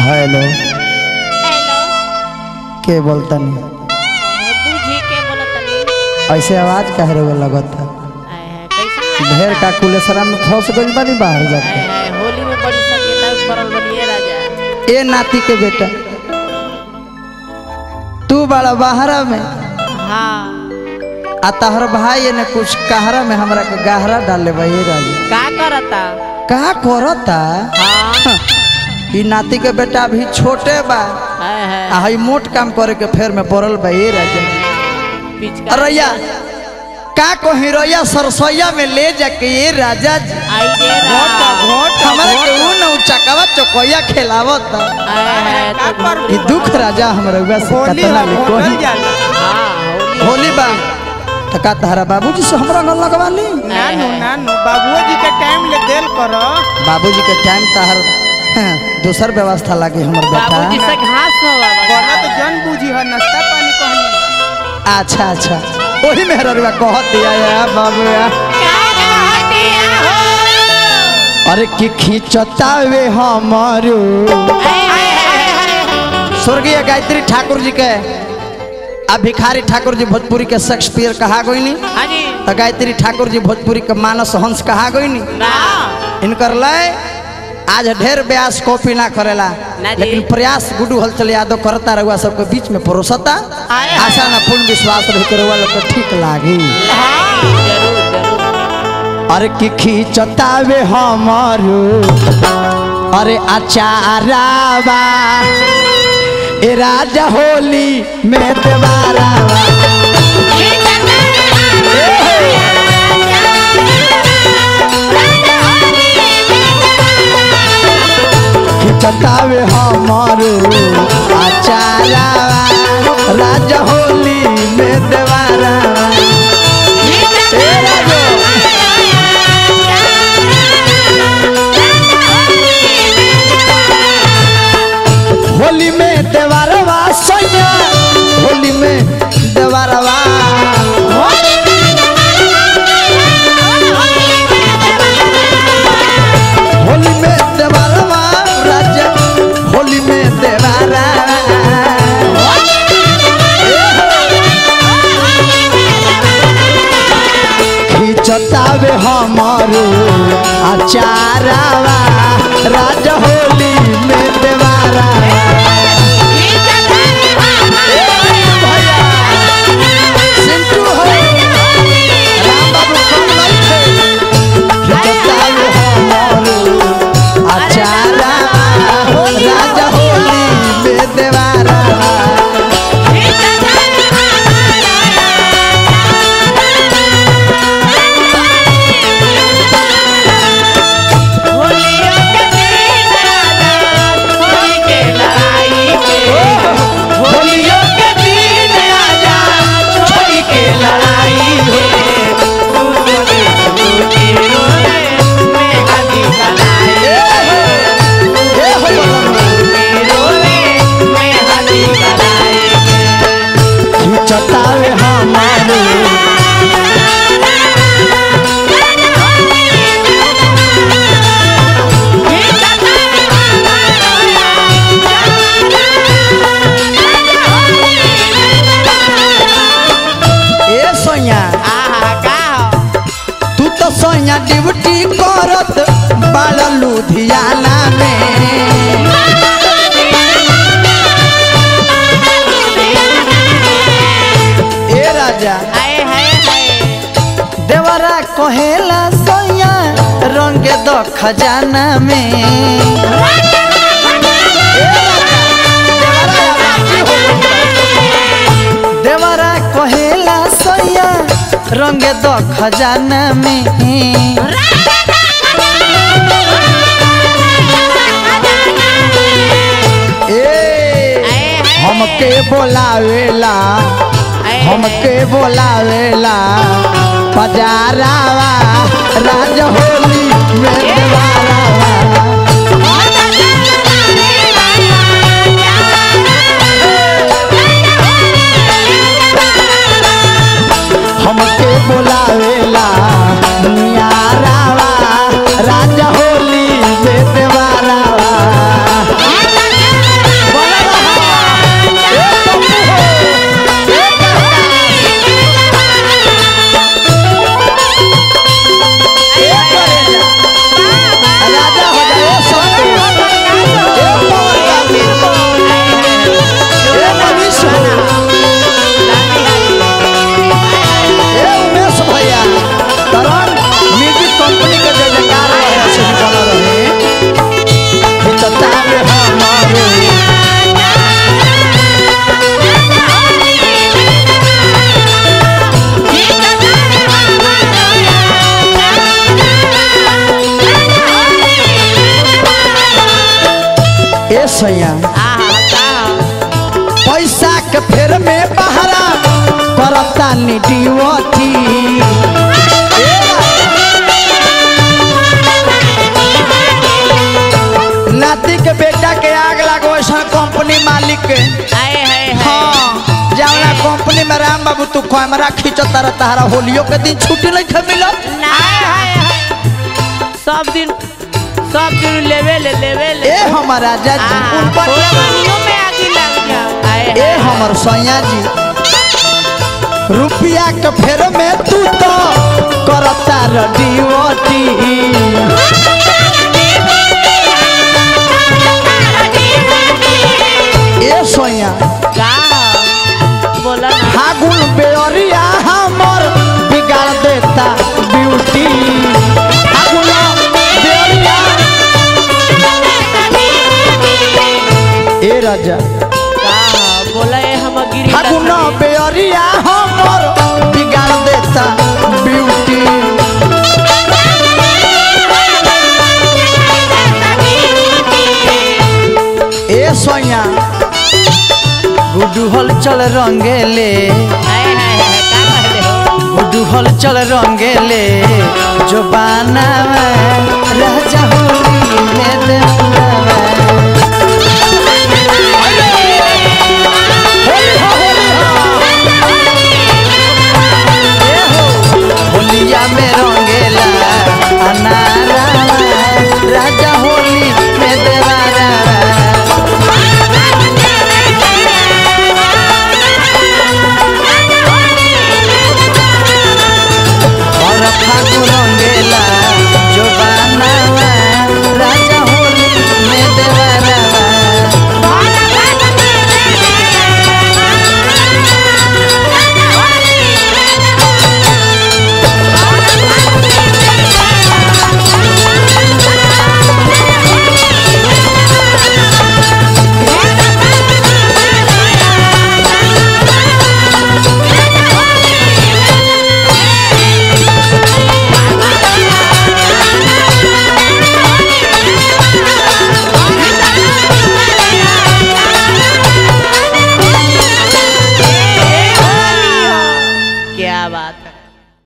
Hello hello के बोलता नहीं बूझी के बोलत तनी ऐसे आवाज कह रहे लगता आय हाय कैसे ढेर का कुलेसरा में फंस गइल बानी बाहर आय जाके हाय होली में बड़ी सकेता पड़ल बनिए राजा ए नाती के बेटा तू बड़ा बाहरा में हाँ आ तहर भाई ने कुछ कहरा में हमरा के गहरा डाले भाई राजा का करता का करता हाँ ई नाती के बेटा अभी छोटे बा हाय हाय आ हई मोट काम करे के फेर में पड़ल बा ये राजा पिचका अरैया का कही रैया सरसैया में ले जाके ये राजा जी आई दे रहा हमारे के ऊ न चकवा चकोया खिलावत आय हाय तो ई दुख राजा हमरा उगा से कतना ले कोही हाँ होली होली बा त का तहरा बाबूजी से हमरा न लगवा ली नानू नानू बाबुओ जी के टाइम ले देल करो बाबूजी के टाइम तहर हाँ, दूसर व्यवस्था लागी हमर बाबूजी बेटा से घास हो बोला तो जन बूझी है नाश्ता पानी कहनी अच्छा अच्छा वही मेहररुआ कहत दिया या बाबू या अरे की खींचतावे हमारो स्वर्गीय गायत्री ठाकुर जी के आ भिखारी ठाकुर जी भोजपुरी के शेक्सपियर कहा गईनी हाँ जी आ गायत्री ठाकुर जी भोजपुरी के मानस हंस कहा गईनी ना इनकर लय आज ढेर ब्यास कॉपी ना करेला ना जी। लेकिन प्रयास गुडू हलचल यादव करता रहुआ सबके बीच में परोसता आए। आशा ना पूर्ण विश्वास रही के रहुआ लोग के ठीक लागी जरूर जरूर अरे की खींचतावे हमारो अरे अचारावा ए राजा होली में देवारावा खिचतावे हमारो अचारावा राजा होली में देवारावा ए राजो होली में देवारवा सैया होली में देवारवा होली में देवारवा राजा होली में देवारा खिचतावे हमारो अचारावा राजा होली में देवारा सिंटू हो राम बाबू कम नहीं थे खिचतावे हमारो अचारावा राजा होली में देवारा होलियों के दिन आजा छोड़ी के लड़ाई हो ए हो खिचतावे हमारो ए सोया तू तो सोया ड्यूटी करत बड़ा लुधियाना में ए राजा देवरा कहेला सोया रंग दो खजाना में देवरा कहेला सोया रंग दो खजाना में ए हमके बोलावेला हमके बोलावेला पजारावा राज होली में देवारावा हमके बोलावेला नियारावा राजा होली में देवारावा सैया आहा का पैसा के फेर में बहरा करता नी ड्यूटी नाती के बेटा के आग लागो ऐसा कंपनी मालिक के आए हाय हाय हाँ जवना कंपनी में राम बाबू तू कैमरा खींचता रह तारा होलियो के दिन छुट्टी नहीं खे मिलत हाय हाय हाय सब दिन सब दिन लेवे ले लेवे ले ए हमर राजा जी आहा, उन पर फुलवरियों में आगे लग जाओ आए ए हाय हमर सैया जी रुपया के फेर में तू तो करता रडीवटी ए सोया का बोला ना फागुन बेअरिया हमर बिगाड़ देता ब्यूटी फागुन बेअरिया ए राजा का बोला ये हम गिरी फागुन बेअरिया हमर बिगाड़ देता ब्यूटी ए सोया गुडू हल चल रंगेले हाय हाय हाय का कहले हो गुडू हल चल रंगेले जो बाना राजा होली में दे